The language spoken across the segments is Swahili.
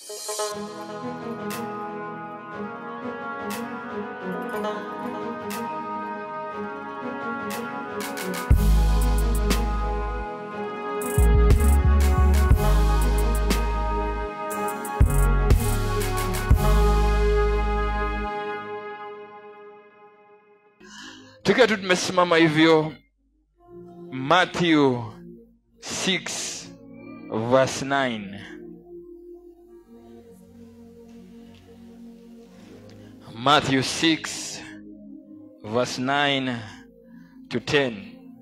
tukiwa tu tumesimama hivyo matthew 6 verse 9 matthew 6 verse 9 to 10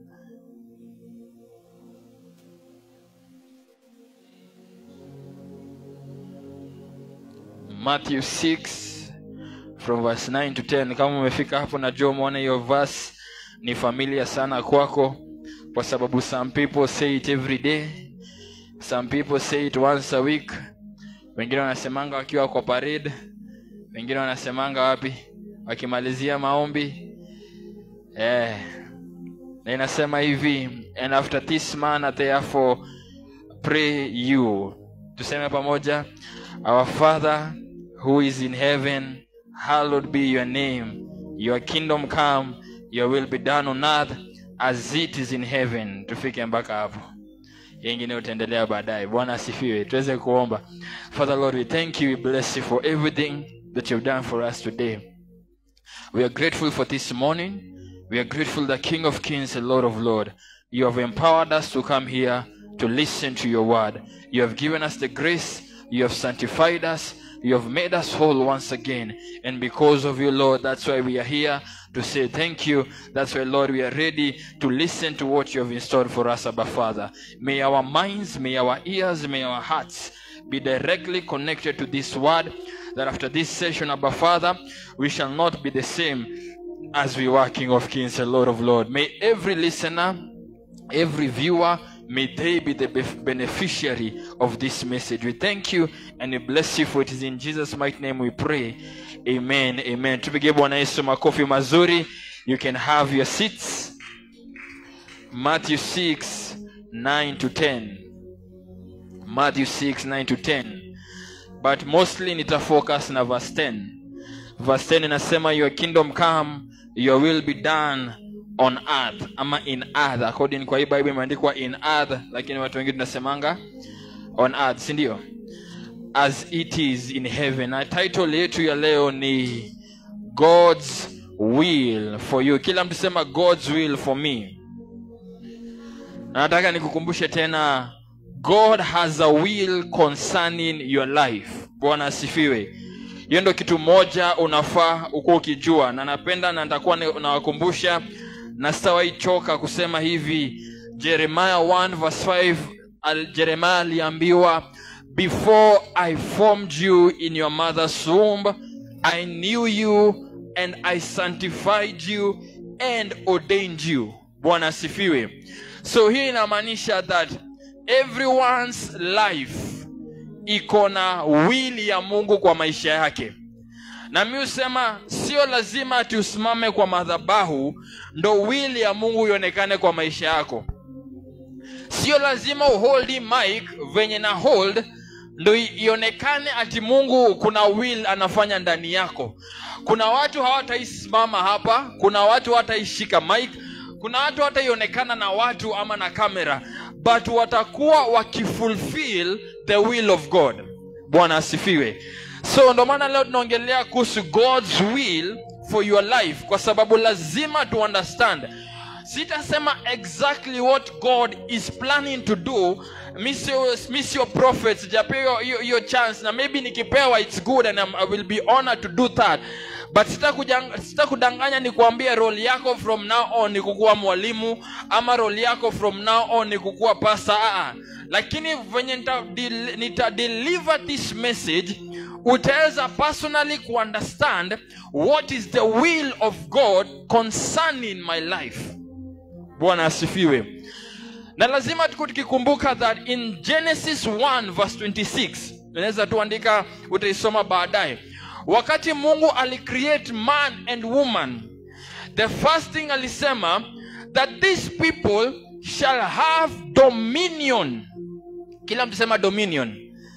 matthew 6 from verse 9 to 10 kama umefika hapo najua umeona hiyo verse ni familia sana kwako kwa sababu some people say it every day some people say it once a week wengine wanasemanga wakiwa kwa parade wengine wanasemanga wapi wakimalizia maombi eh. na inasema hivi and after this manner therefore pray you tuseme pamoja our father who is in heaven hallowed be your name your kingdom come your will be done on earth as it is in heaven tufike mpaka hapo yengine utaendelea baadaye bwana asifiwe tuweze kuomba father lord we thank you we bless you for everything that you've done for us today we are grateful for this morning we are grateful the king of kings and lord of lords you have empowered us to come here to listen to your word you have given us the grace you have sanctified us you have made us whole once again. And because of you, Lord, that's why we are here to say thank you. That's why, Lord, we are ready to listen to what you have in store for us, Abba Father. May our minds, may our ears, may our hearts be directly connected to this word. That after this session, Abba Father, we shall not be the same as we were King of Kings and Lord of Lords. May every listener, every viewer, may they be the bef- beneficiary of this message. We thank you and we bless you for it is in Jesus' mighty name we pray. Amen. Amen. Tupige Bwana Yesu makofi mazuri. You can have your seats. Matthew 6 9 to 10. Matthew 6 9 to 10. But mostly nitafocus na verse 10. Verse 10 inasema your kingdom come, your will be done on earth ama in earth according kwa hii bible imeandikwa in earth lakini watu wengine tunasemanga on earth si ndio as it is in heaven na title yetu ya leo ni god's will for you kila mtu sema god's will for me na nataka nikukumbushe tena god has a will concerning your life bwana asifiwe hiyo ndo kitu moja unafaa ukuwa ukijua na napenda na nitakuwa ni- nawakumbusha na sitawaichoka kusema hivi jeremiah 1 verse 5 al- jeremiah aliambiwa before i formed you in your mother's womb i knew you and i sanctified you and ordained you bwana asifiwe so hii inamaanisha that everyone's life iko na wili ya mungu kwa maisha yake na mi husema sio lazima ati usimame kwa madhabahu ndo wili ya mungu ionekane kwa maisha yako sio lazima uhold hii mic venye na hold ndo i- ionekane ati mungu kuna will anafanya ndani yako kuna watu hawataisimama hapa kuna watu hawataishika mic kuna watu hataionekana na watu ama na kamera but watakuwa wakifulfill the will of god bwana asifiwe so ndo maana leo tunaongelea kuhusu god's will for your life kwa sababu lazima tu understand sitasema exactly what god is planning to do mi sio- mi sio prophet sijapewa hiyo- hiyo chance na maybe nikipewa its good and I'm, i will be honored to do that but sitakujang- sitakudanganya ni kuambia role yako from now on ni kukuwa mwalimu ama role yako from now on ni kukuwa pasa aa lakini venye nita, del- nita deliver this message utaweza personally kuunderstand what is the will of god concerning my life bwana asifiwe na lazima tuku tukikumbuka that in genesis 1 verse 26 unaweza tuandika utaisoma baadaye wakati mungu alicreate man and woman the first thing alisema that these people shall have dominion kila mtu sema dominion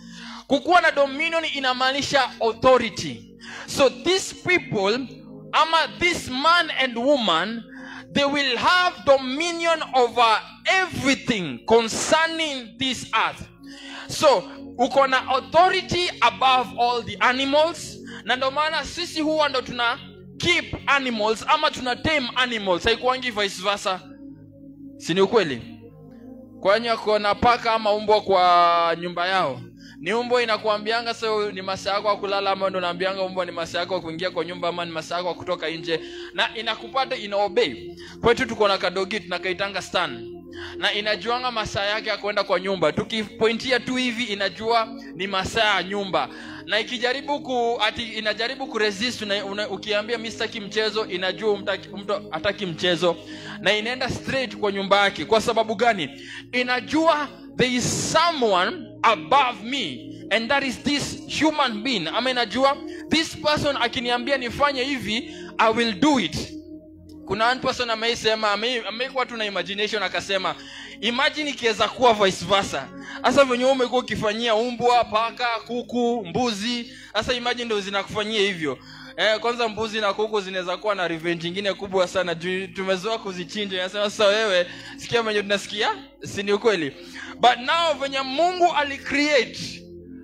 kukuwa na dominion inamaanisha authority so these people ama this man and woman they will have dominion over everything concerning this earth so uko na authority above all the animals na ndio maana sisi huwa ndo tuna keep animals ama tuna tame animals haikuangi vice versa si ni ukweli kwanye kona paka ama umbwa kwa nyumba yao ni umbwa inakuambianga so ni masaa yako ya kulala ama ndo unaambianga umbwa ni masaa yako ya kuingia kwa nyumba ama ni masaa yako ya kutoka nje na inakupata ina obey kwetu tuko na kadogi tunakaitanga stan na inajuanga masaa yake ya kwenda kwa nyumba tukipointia tu hivi inajua ni masaa ya nyumba na ikijaribu ku ati inajaribu kuresist una, una, ukiambia mi sitaki mchezo inajua mtaki, mtu hataki mchezo na inaenda straight kwa nyumba yake kwa sababu gani inajua there is someone above me and that is this human being ama inajua this person akiniambia nifanye hivi i will do it kuna one person ameisema ame- ameikuwa tu na imagination akasema imagine ikiweza kuwa vice versa hasa venye wewe umekuwa ukifanyia umbwa paka kuku mbuzi sasa imagine ndo zinakufanyia hivyo Eh, kwanza mbuzi na kuku zinaweza kuwa na revenge ingine kubwa sana juu tumezoea kuzichinja nasema sasa wewe sikia venye tunasikia si ni ukweli but now venye mungu alicreate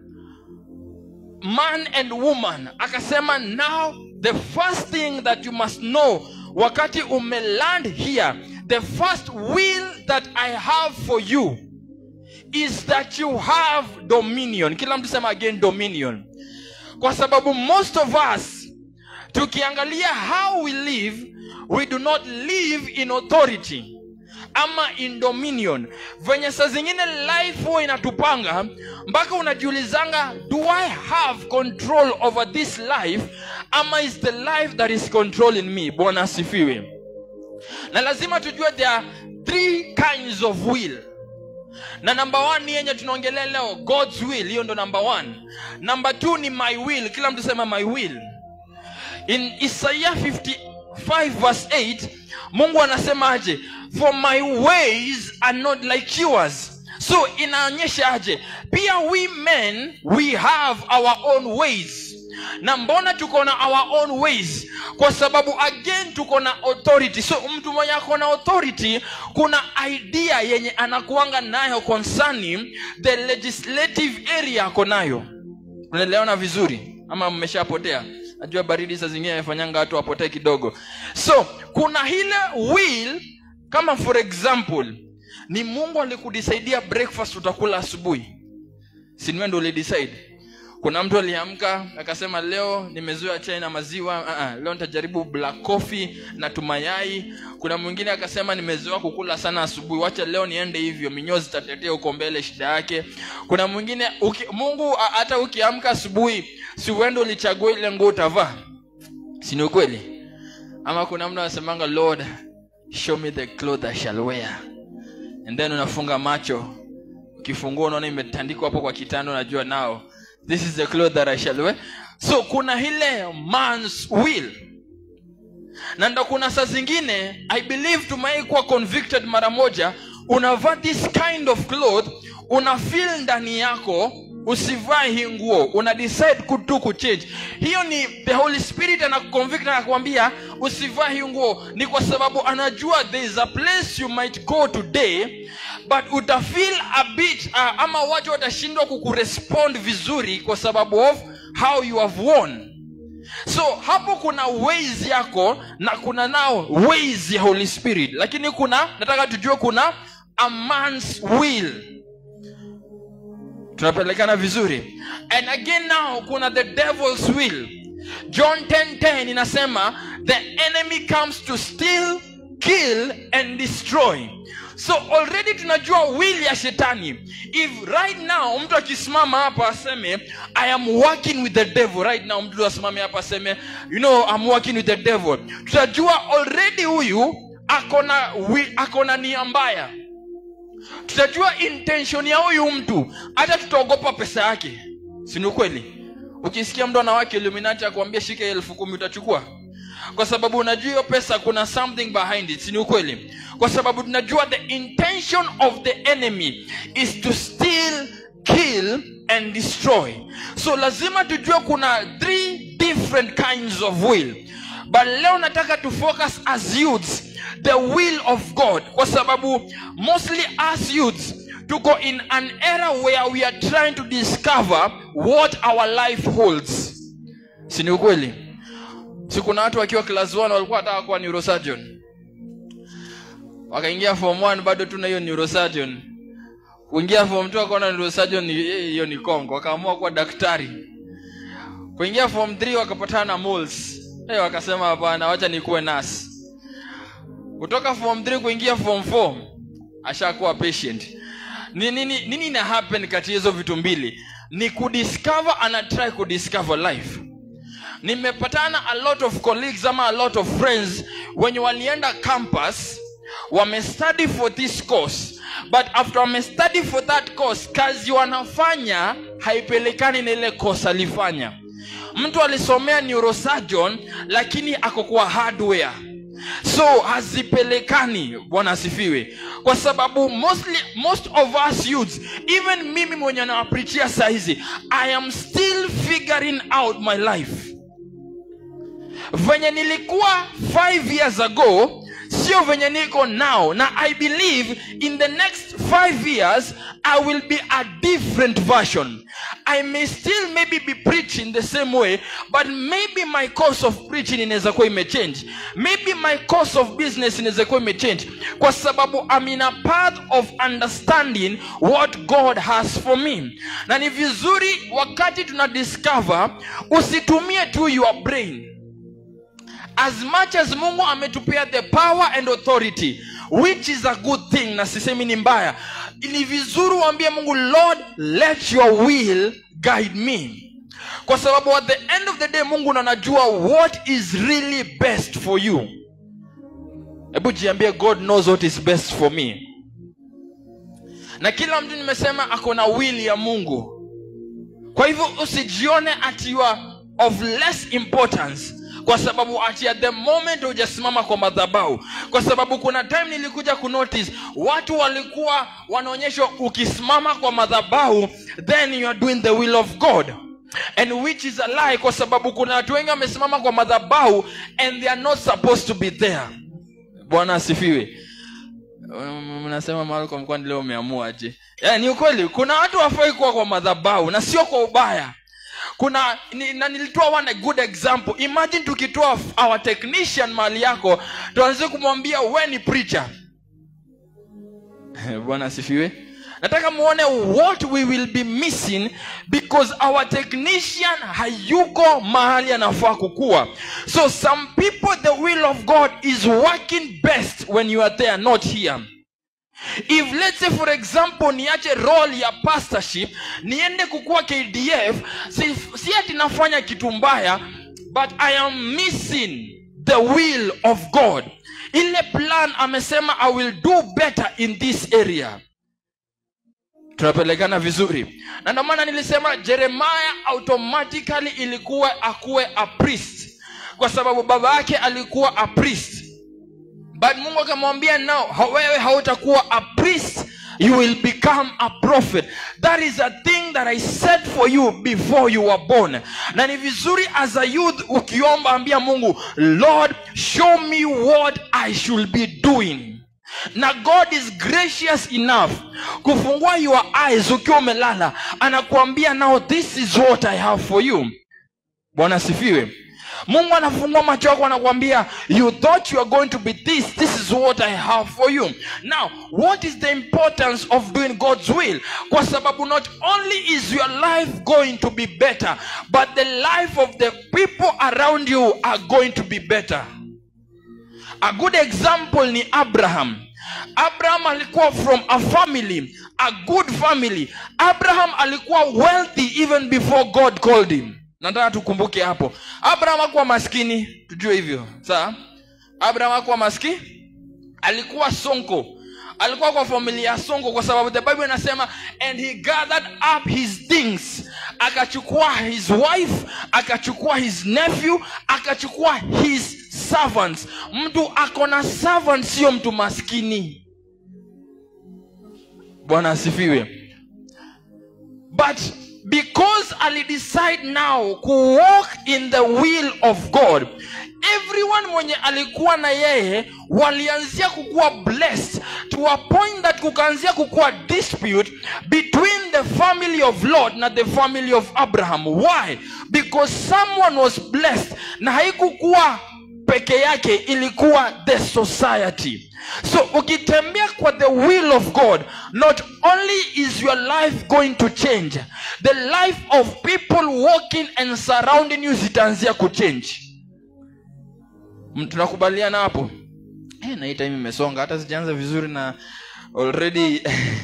man and woman akasema now the first thing that you must know wakati umeland here the first will that i have for you is that you have dominion kila mtu sema again dominion kwa sababu most of us tukiangalia how we live we do not live in authority ama in dominion venye saa zingine life huwa inatupanga mpaka unajiulizanga do i have control over this life ama is the life that is controlling me bwana asifiwe na lazima tujue there are three kinds of will na number one ni yenye tunaongelea leo god's will hiyo ndo number one number two ni my will kila mtu sema my will in isaiah 55 verse 8 mungu anasema aje for my ways are not like yours so inaonyesha aje pia we men we have our own ways na mbona tuko na our own ways kwa sababu again tuko na authority so mtu mwenye ako na authority kuna idea yenye anakuanga nayo concerning the legislative area ako nayo unaelewana vizuri ama mmeshapotea najua baridi saa zingine imefanyanga watu wapotee kidogo so kuna ile will kama for example ni mungu alikudisaidia breakfast utakula asubuhi sinwe ndo ulidecide kuna mtu aliamka akasema leo nimezoea chai na maziwa uh-uh, leo nitajaribu black coffee na tumayai kuna mwingine akasema nimezoea kukula sana asubuhi wacha leo niende hivyo minyozi tatetea huko mbele shida yake kuna mwingine uki, mungu a- hata ukiamka asubuhi si uende ulichagua ile nguo utavaa si ni ukweli ama kuna mtu anasemanga lord show me the cloth I shall wear and then unafunga macho ukifungua unaona imetandikwa hapo kwa kitanda unajua nao this is the cloth that I shall wear so kuna ile man's will na ndo kuna saa zingine i believe tumai kuwa convicted mara moja unavaa this kind of cloth una feel ndani yako usivae hii nguo una decide kutu kuchange hiyo ni the holy spirit anakuconvict anakuambia usivae hii nguo ni kwa sababu anajua there is a place you might go today but utafeel a bit uh, ama watu watashindwa kukurespond vizuri kwa sababu of how you have worn so hapo kuna ways yako na kuna nao ways ya holy spirit lakini kuna nataka tujue kuna a man's will tunapelekana vizuri and again now kuna the devil's will john 10:10 10 inasema the enemy comes to steal kill and destroy so already tunajua will ya shetani if right now mtu akisimama hapa aseme i am working with the devil right now mtu asimame hapa aseme you know i'm working with the devil tutajua already huyu akona wi- akona nia mbaya tutajua intention ya huyu mtu hata tutaogopa pesa yake si ni ukweli ukisikia mtu anawake illuminati akuambia shika elfu kumi utachukua kwa sababu unajua hiyo pesa kuna something behind it si ni ukweli kwa sababu tunajua the intention of the enemy is to steal kill and destroy so lazima tujue kuna three different kinds of will but leo nataka to focus as youths the will of god kwa sababu mostly as youths tuko in an era where we are trying to discover what our life holds si ni ukweli si kuna watu wakiwa class 1 walikuwa wataka kuwa neurosurgeon wakaingia form 1 bado tuna hiyo neurosurgeon kuingia form 2 wakaona neurosurgeon ni- eh, hiyo ni kongo wakaamua kuwa daktari kuingia form 3 wakapatana na moles hey, wakasema hapana wacha nikuwe nasi kutoka form 3 kuingia form 4 ashakuwa patient ni nini nini ina happen kati ya hizo vitu mbili ni kudiscover ana try kudiscover life nimepatana a lot of colleagues ama a lot of friends wenye walienda campus wamestudy for this course but after wamestudy for that course kazi wanafanya haipelekani na ile course alifanya mtu alisomea neurosurgeon lakini ako kwa hardware so hazipelekani bwana asifiwe kwa sababu mostly, most of us youths even mimi mwenye nawaprichia sahizi i am still figuring out my life venye nilikuwa 5 years ago sio venye niko now na i believe in the next 5 years i will be a different version i may still maybe be preaching the same way but maybe my course of preaching inaweza kuwa imechange maybe my course of business inaweza kuwa imechange kwa sababu i'm in a path of understanding what god has for me na ni vizuri wakati tuna discover usitumie tu your brain as much as mungu ametupea the power and authority which is a good thing na sisemi ni mbaya ni vizuri uambie mungu lord let your will guide me kwa sababu at the end of the day mungu ndo anajua what is really best for you hebu jiambie god knows what is best for me na kila mtu nimesema ako na will ya mungu kwa hivyo usijione ati you are of less importance kwa sababu ati at the moment hujasimama kwa madhabau kwa sababu kuna time nilikuja kunotice watu walikuwa wanaonyeshwa ukisimama kwa madhabau then you are doing the will of god and which is a lie kwa sababu kuna watu wengi wamesimama kwa madhabau and they are not supposed to be there bwana asifiwe Um, mnasema malcolm kwani leo umeamua je yeah, ni ukweli kuna watu wafai kuwa kwa madhabau na sio kwa ubaya kuna ni, na nilitoa one a good example imagine tukitoa f- our technician mahali yako tuanze kumwambia we ni preacher bwana asifiwe nataka muone what we will be missing because our technician hayuko mahali anafaa kukua so some people the will of god is working best when you are there not here if let's say for example niache role ya pastorship niende kukuwa kdf si, si ati nafanya kitu mbaya but i am missing the will of god ile plan amesema i will do better in this area tunapelekana vizuri na ndio maana nilisema jeremaya automatically ilikuwa akuwe a priest kwa sababu baba yake alikuwa a priest but mungu akamwambia nao "Ha- wewe hautakuwa a priest you will become a prophet that is a thing that i said for you before you were born na ni vizuri as a youth ukiomba ambia mungu lord show me what i should be doing na god is gracious enough kufungua your eyes ukiwa umelala anakuambia now this is what i have for you bwana asifiwe mungu anafungua macho yako anakuambia you thought you are going to be this this is what i have for you now what is the importance of doing god's will kwa sababu not only is your life going to be better but the life of the people around you are going to be better a good example ni abraham abraham alikuwa from a family a good family abraham alikuwa wealthy even before god called him nataka tukumbuke hapo abraham akuwa maskini tujue hivyo saa abraham akuwa maskini alikuwa sonko alikuwa kwa familia ya sonko kwa sababu the bible inasema and he gathered up his things akachukua his wife akachukua his nephew akachukua his servants mtu ako na servant sio mtu maskini bwana asifiwe but because alidecide now ku walk in the will of god everyone mwenye alikuwa na yeye walianzia kukuwa blessed to a point that kukaanzia kukuwa dispute between the family of lord na the family of abraham why because someone was blessed na haikukuwa peke yake ilikuwa the society so ukitembea kwa the will of god not only is your life going to change the life of people walking and surrounding you zitaanzia kuchange M- tunakubaliana hapo eh, na hii time imesonga hata sijaanza vizuri na already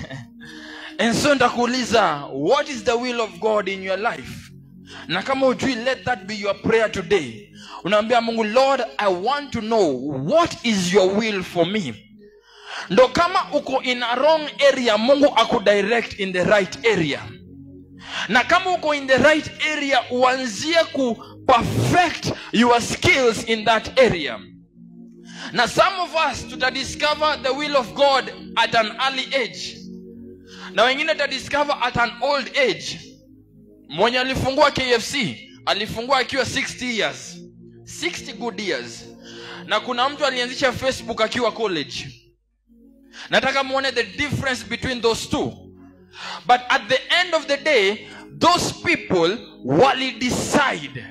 and so nitakuuliza what is the will of god in your life na kama ujui let that be your prayer today unaambia mungu lord i want to know what is your will for me ndo kama uko in a wrong area mungu akudirect in the right area na kama uko in the right area uanzie ku perfect your skills in that area na some of us tutadiscover the will of god at an early age na wengine tutadiscover at an old age mwenye alifungua kfc alifungua akiwa 60 years 60 good years na kuna mtu alianzisha facebook akiwa college nataka muone the difference between those two but at the end of the day those people walidecide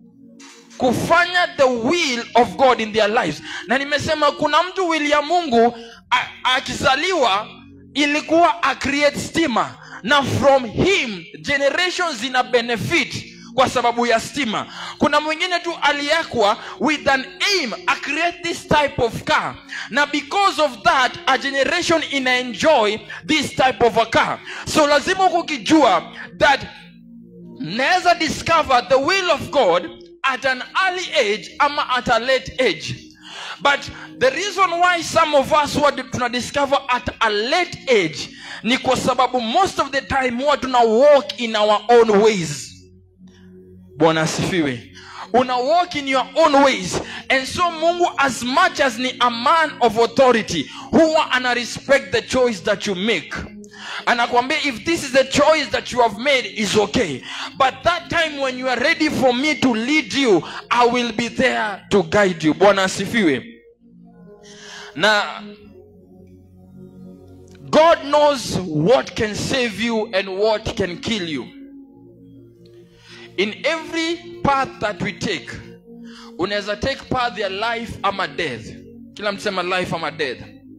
kufanya the will of god in their lives na nimesema kuna mtu will ya mungu a- akizaliwa ilikuwa acreate stima na from him generations zina benefit kwa sababu ya stima kuna mwingine tu aliekwa with an aim a create this type of car na because of that a generation ina enjoy this type of a car so lazima huku ukijua that naweza discover the will of god at an early age ama at a late age but the reason why some of us huwa tuna discover at a late age ni kwa sababu most of the time huwa tuna walk in our own ways bwana asifiwe una walk in your own ways and so mungu as much as ni a man of authority huwa ana respect the choice that you make anakwambia if this is the choice that you have made is okay but that time when you are ready for me to lead you i will be there to guide you bwana asifiwe na god knows what can save you and what can kill you in every path that we take unaweza take path ya life ama death kila mtu sema life ama death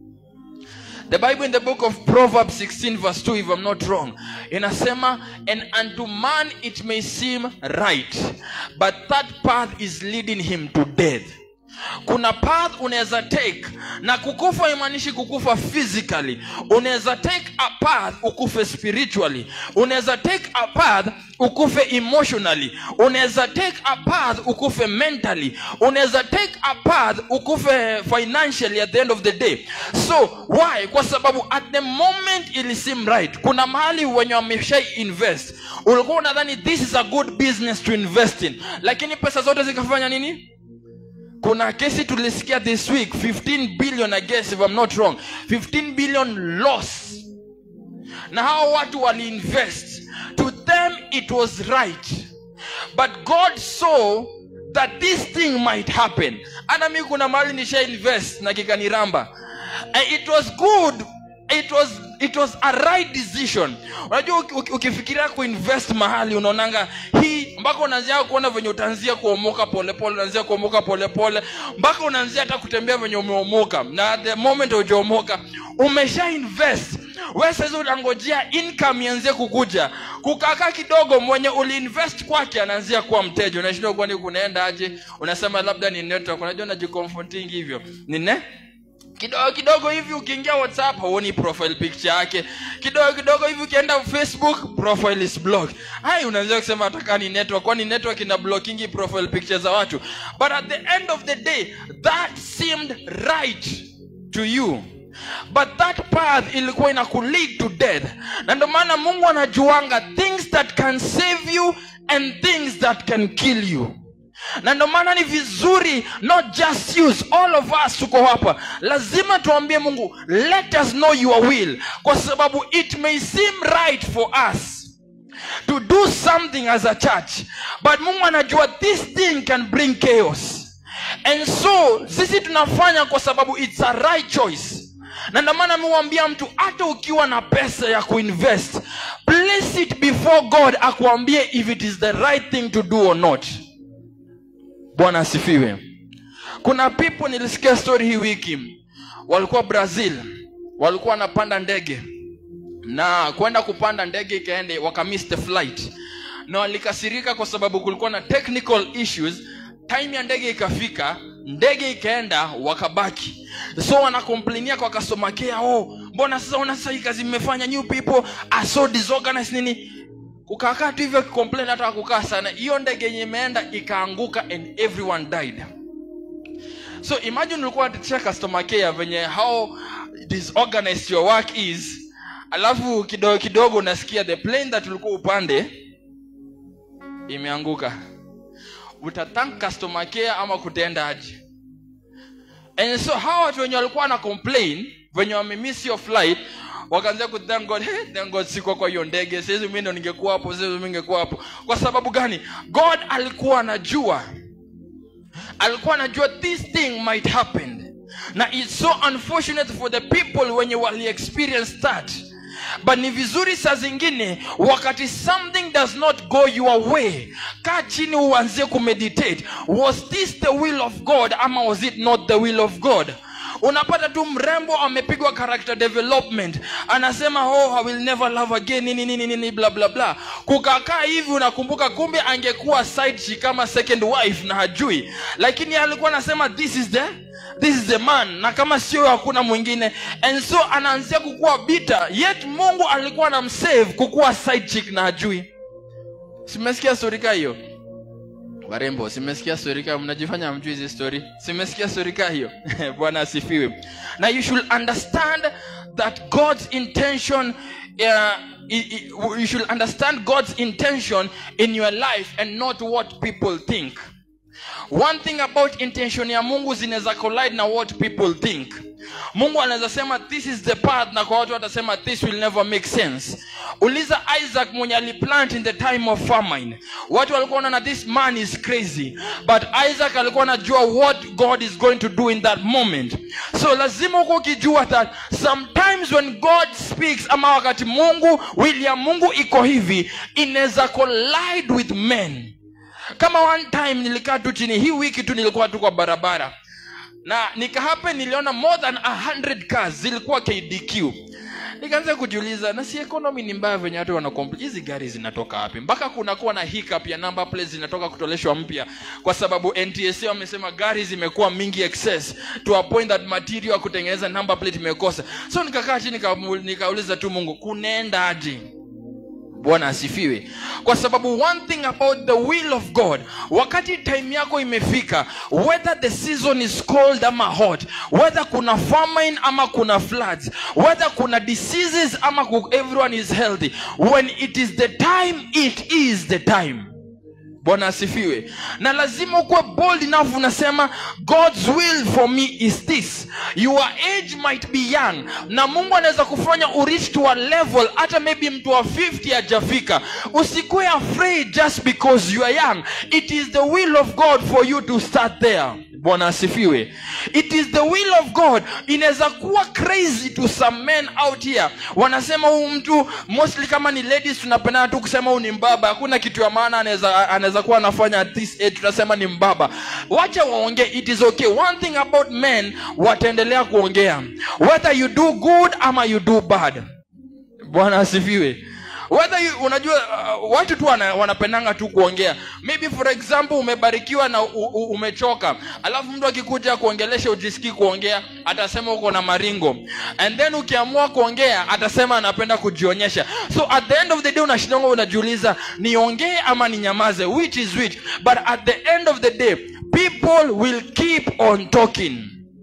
the bible in the book of proverbs 16 verse 2 if i'm not wrong inasema and unto man it may seem right but that path is leading him to death kuna path unaweza take na kukufa imaanishi kukufa physically unaweza take a path ukufe spiritually unaweza take a path ukufe emotionally unaweza take a path ukufe mentally unaweza take a path ukufe financially at the end of the day so why kwa sababu at the moment ili seem right kuna mahali wenye wameshai invest ulikuwa unadhani this is a good business to invest in lakini pesa zote zikafanya nini kuna kesi tulisikia this week 15 billion i guess if i'm not wrong 15 billion loss na hao watu waliinvest to them it was right but god saw that this thing might happen hata mi kuna mahali nisha invest na kikaniramba and it was good it was it was a right decision unajua uki- uki- ukifikiria kuinvest mahali unaonanga hii mpaka unaanzia kuona venye utaanzia kuomoka polepole unaanzia kuomoka polepole mpaka unaanzia hata kutembea venye umeomoka na the moment ujaomoka umesha invest we saizi unangojea income ianzie kukuja kukakaa kidogo mwenye uliinvest kwake anaanzia kuwa mteja unashindwa kwani kunaenda aje unasema labda ni network unajua najikomforting hivyo nine kidogo kidogo hivi ukiingia whatsapp huoni profile picture yake kidogo kidogo hivi ukienda facebook profile is block hai unaanza kusema ataka ni network kwani network ina blockingi profile picture za watu but at the end of the day that seemed right to you but that path ilikuwa ina kulead to death na ndio maana mungu anajuanga things that can save you and things that can kill you na ndio maana ni vizuri not just use all of us tuko hapa lazima tuambie mungu let us know your will kwa sababu it may seem right for us to do something as a church but mungu anajua this thing can bring chaos and so sisi tunafanya kwa sababu it's a right choice na ndio maana miwambia mtu hata ukiwa na pesa ya kuinvest place it before god akuambie if it is the right thing to do or not bwana asifiwe kuna people nilisikia story hii wiki walikuwa brazil walikuwa wanapanda ndege na kwenda kupanda ndege ikaende wakamiss the flight na walikasirika kwa sababu kulikuwa na technical issues time ya ndege ikafika ndege ikaenda wakabaki so wanakomplainia kwa customer care oh mbona sasa una sasa hii kazi mmefanya new people are so disorganized nini kukakaa tu hivyo complain hata kukaa sana hiyo ndege yenye imeenda ikaanguka and everyone died so imagine ulikuwa unatetea customer care venye how disorganized your work is alafu kidogo kidogo unasikia the plane that ulikuwa upande imeanguka utatank customer care ama kutenda aje and so hawa watu wenye walikuwa na complain venye wamemiss your flight wakaanzia ku thank god hey, thank god sikuwa kwa hiyo ndege saizi mi ndo ningekuwa hapo saizi mi ningekuwa hapo kwa sababu gani god alikuwa anajua alikuwa anajua this thing might happen na it's so unfortunate for the people wenye wali experience that but ni vizuri saa zingine wakati something does not go your way kaa chini uanzie kumeditate was this the will of god ama was it not the will of god unapata tu mrembo amepigwa character development anasema oh i will never love again nini nini nini bla bla bla kukakaa hivi unakumbuka kumbe angekuwa side chick kama second wife na hajui lakini alikuwa anasema this is the this is the man na kama sio hakuna mwingine and so anaanzia kukuwa bita yet mungu alikuwa anamsave kukuwa side chick na hajui simesikia storika hiyo warembo simesikia storika mnajifanya mjui hizi story simesikia storika hiyo bwana asifiwe na you should understand that god's intention uh, i- i- you should understand god's intention in your life and not what people think one thing about intention ya mungu zinaweza collide na what people think mungu anaweza sema this is the path na kwa watu watasema this will never make sense uliza isaac mwenye aliplant in the time of famine watu walikuwa wanaona this man is crazy but isaac alikuwa anajua what god is going to do in that moment so lazima huko ukijua that sometimes when god speaks ama wakati mungu wili ya mungu iko hivi inaweza collide with men kama one time nilikaa tu chini hii wiki tu nilikuwa tu kwa barabara na nikahape niliona more than 100 cars zilikuwa kdq nikaanza kujiuliza na si economy ni mbaya venye watu wanakompl hizi gari zinatoka wapi mpaka kunakuwa na hiccup ya number plates zinatoka kutoleshwa mpya kwa sababu ntsa wamesema gari zimekuwa mingi excess to a point that material ya kutengeneza number plate imekosa so nikakaa chini nika- nikauliza tu mungu kunaenda aje bwana asifiwe kwa sababu one thing about the will of god wakati time yako imefika whether the season is cold ama hot whether kuna famine ama kuna floods whether kuna diseases ama ku- everyone is healthy when it is the time it is the time bwana asifiwe na lazima ukuwe bold enough unasema god's will for me is this your age might be young na mungu anaweza kufanya urich to a level hata maybe mtu wa 50 hajafika usikuwe afraid just because you are young it is the will of god for you to start there bwana asifiwe it is the will of god inaweza kuwa crazy to some men out here wanasema huu mtu mostly kama ni ladies tunapendana tu kusema huu ni mbaba hakuna kitu ya maana anaweza anaweza kuwa anafanya at this age tunasema ni mbaba wacha waongee it is okay one thing about men wataendelea kuongea whether you do good ama you do bad bwana asifiwe whether you, unajua uh, watu tu wana, wanapendanga tu kuongea maybe for example umebarikiwa na u, u, umechoka alafu mtu akikuja kuongelesha ujisikii kuongea atasema uko na maringo and then ukiamua kuongea atasema anapenda kujionyesha so at the end of the day unashindanga unajiuliza niongee ama ninyamaze which is which but at the end of the day people will keep on talking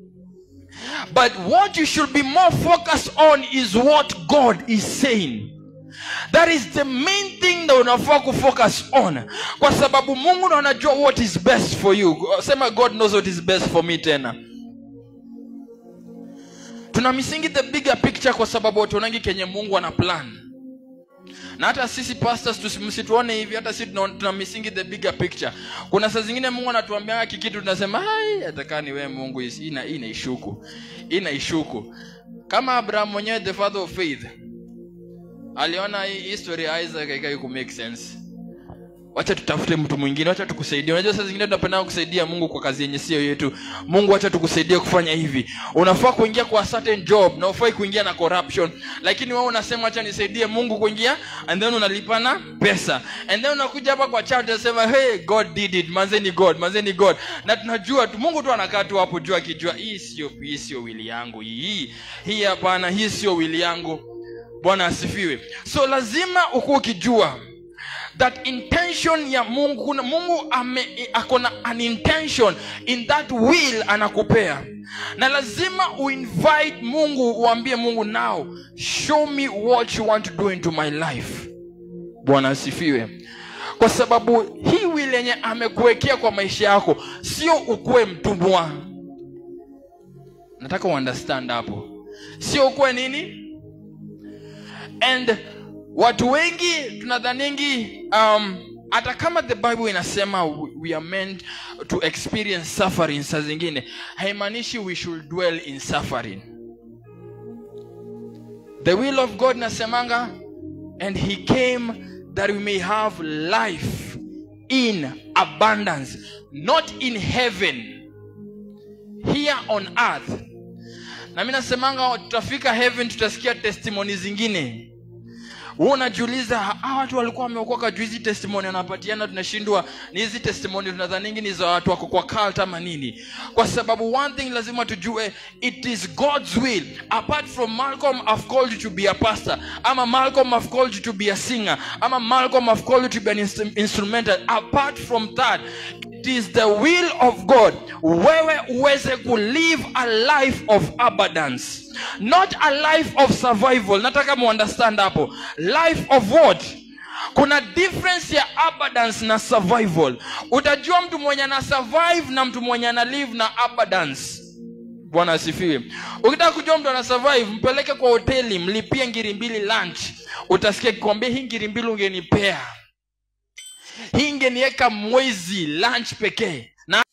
but what you should be more focused on is what god is saying that is the main thing that unafaa kufocus on kwa sababu mungu ndo anajua what is best for you sema god knows what is best for me tena tuna misingi the bigger picture kwa sababu watuonangi kenye mungu ana plan na hata sisi pastors tusi- msituone hivi hata sisi tuna, tuna misingi the bigger picture kuna saa zingine mungu anatuambia kikitu tunasema hai atakaa ni wewe mungu hii ina- hii inaishuku hii inaishuku kama abraham mwenyewe the father of faith aliona hii history ya isaac haikai ku make sense wacha tutafute mtu mwingine wacha tukusaidie unajua saa zingine tunapenda kusaidia mungu kwa kazi yenye sio yetu mungu wacha tukusaidie kufanya hivi unafaa kuingia kwa certain job na ufai kuingia na corruption lakini wewe unasema wacha nisaidie mungu kuingia and then unalipana pesa and then unakuja hapa kwa church unasema hey god did it manzeni god manzeni god na tunajua tu mungu tu anakaa tu hapo juu akijua hii sio hii sio wili yangu hii hii hapana hii sio wili yangu bwana asifiwe so lazima ukuwa ukijua that intention ya mungu kuna mungu ame akona an intention in that will anakupea na lazima uinvite mungu uambie mungu now show me what you want to do into my life bwana asifiwe kwa sababu hii will yenye amekuwekea kwa maisha yako sio ukuwe mtumwa nataka uunderstand hapo sio ukuwe nini and watu wengi tunadhaningi um, hata kama the bible inasema we we are meant to experience suffering saa zingine haimaanishi we should dwell in suffering the will of god nasemanga and he came that we may have life in abundance not in heaven here on earth na mi nasemanga tutafika heaven tutasikia testimoni zingine wewe unajiuliza hawa watu walikuwa wameokoka juu hizi testimoni wanapatiana tunashindwa ni hizi testimoni tunadhaningi ni za watu wako kwa cult ama nini kwa sababu one thing lazima tujue it is god's will apart from malcolm i've called you to be a pastor ama malcolm i've called you to be a singer ama malcolm i've called you to be an instru- instrumental apart from that it is the will of god wewe uweze kulive a life of abundance not a life of survival nataka muunderstand hapo life of what kuna difference ya abundance na survival utajua mtu mwenye ana survive na mtu mwenye ana live na abundance bwana asifiwe ukitaka kujua mtu ana survive mpeleke kwa hoteli mlipie ngiri mbili lunch utasikia kikwambia hii ngiri mbili ungenipea hii ingeniweka mwezi lunch pekee na